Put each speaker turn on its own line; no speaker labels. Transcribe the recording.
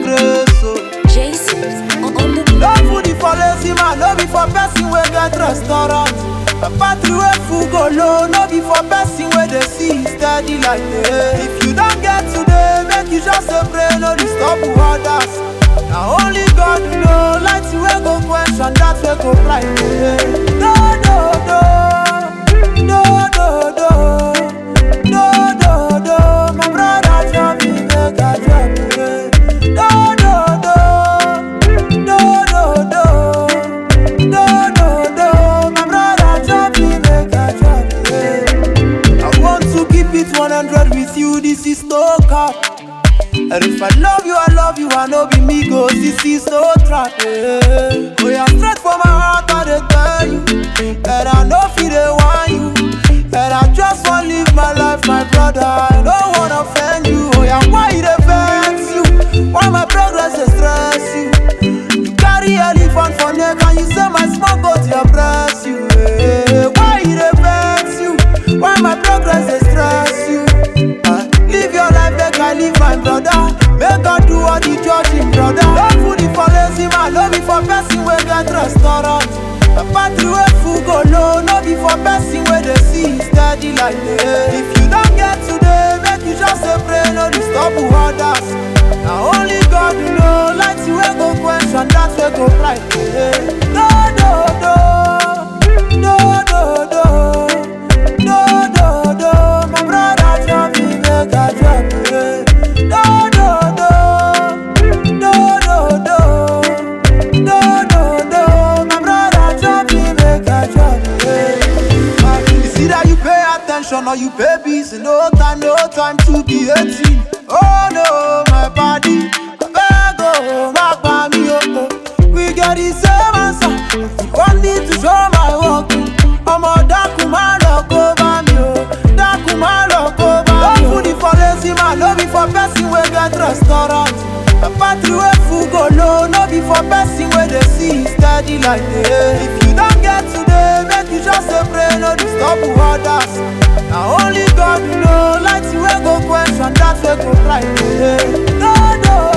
grace. Oh.
Jason on on the
No food is for lazy man, no be for person wey get restaurant. A battery wey full go low, no be for person wey dey see steady like day. If you don get today, make you just dey pray, no disturb others. Na only God know, light wey go quench and that wey go bright day. No, no, no, no, no, no, no, no, no. My brother tell me make I drop it. No, no, no. No, no, no, no, no, no. My brother tell me make I drop it. I want to keep it 100 with you. This is no cap. And if I love you, I love you. I know be me go. This is no trap. Yeah. Oh, yeah, straight from my heart, I dey tell you. And I know feel they want you. And I just want live my life, my brother. I don't wanna offend you. Oh, yeah, why it vex you? Why my progress dey stress you? You carry elephant for neck and you say my small goat dey oppress you. eh. Why e dey vex you? Why my progress dey stress you? Ah, Live your life make I live my brother. Make God do all the judging, brother. No food is for lazy man, no be for person wey get restaurant. A battery wey full go low, no be for person wey dey see steady like day. If you don get today, make you just dey pray, no disturb others. Na only God know, light wey go quench and that wey go bright. day. No, no, no, no, no, no, no, no, no. My brother tell me make I drop it. No, no, no, no, no, no. No, no, no, my brother tell me make I drop it. It's either you pay attention or you pay busy. No time, no time to be 18. Oh no, my body, I beg oh, my body, oh, oh. We get the same answer. One need to show my work. I'm a dark man, look over me, oh. Dark man, look over me. No food is for lazy man, no be for person wey get restaurant. A battery wey full go low, no be for person wey dey see steady like day. If you don get today, make you just dey pray, no disturb others. Na only God know, light wey go quench and that wey go bright day. No, no,